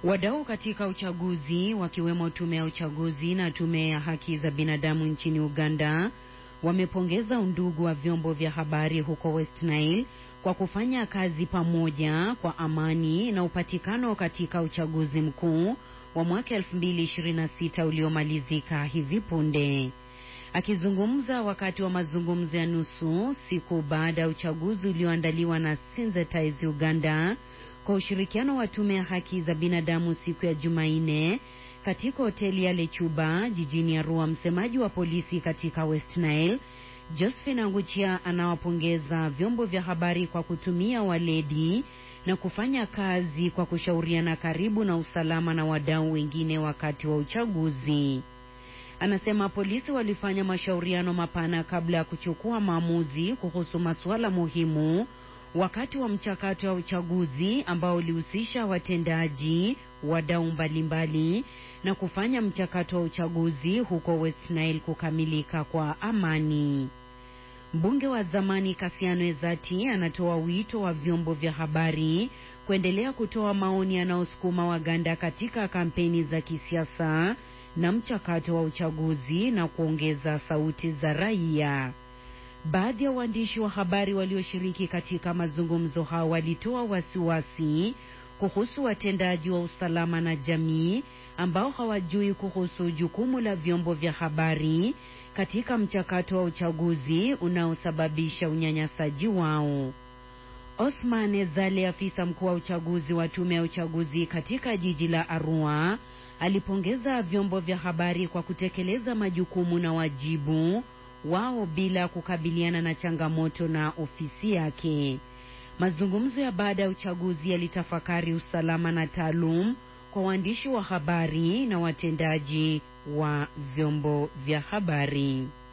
Wadau katika uchaguzi wakiwemo tume ya uchaguzi na tume ya haki za binadamu nchini Uganda wamepongeza undugu wa vyombo vya habari huko West Nile kwa kufanya kazi pamoja kwa amani na upatikano katika uchaguzi mkuu wa mwaka 2026 uliomalizika hivi punde. Akizungumza wakati wa mazungumzo ya nusu siku baada ya uchaguzi ulioandaliwa na Sensitize Uganda kwa ushirikiano wa tume ya haki za binadamu siku ya Jumanne katika hoteli ya Lechuba jijini Arua, msemaji wa polisi katika West Nile Josephine Anguchia anawapongeza vyombo vya habari kwa kutumia waledi na kufanya kazi kwa kushauriana karibu na usalama na wadau wengine wakati wa uchaguzi. Anasema polisi walifanya mashauriano mapana kabla ya kuchukua maamuzi kuhusu masuala muhimu wakati wa mchakato wa uchaguzi ambao ulihusisha watendaji, wadau mbalimbali na kufanya mchakato wa uchaguzi huko West Nile kukamilika kwa amani. Mbunge wa zamani Kasiano Ezati anatoa wito wa vyombo vya habari kuendelea kutoa maoni yanayosukuma Waganda katika kampeni za kisiasa na mchakato wa uchaguzi na kuongeza sauti za raia. Baadhi ya waandishi wa habari walioshiriki katika mazungumzo hao walitoa wasiwasi kuhusu watendaji wa usalama na jamii ambao hawajui kuhusu jukumu la vyombo vya habari katika mchakato wa uchaguzi unaosababisha unyanyasaji wao. Osman Zale, afisa mkuu wa uchaguzi wa tume ya uchaguzi katika jiji la Arua, alipongeza vyombo vya habari kwa kutekeleza majukumu na wajibu wao bila kukabiliana na changamoto na ofisi yake. Mazungumzo ya baada ya uchaguzi yalitafakari usalama na taalum kwa waandishi wa habari na watendaji wa vyombo vya habari.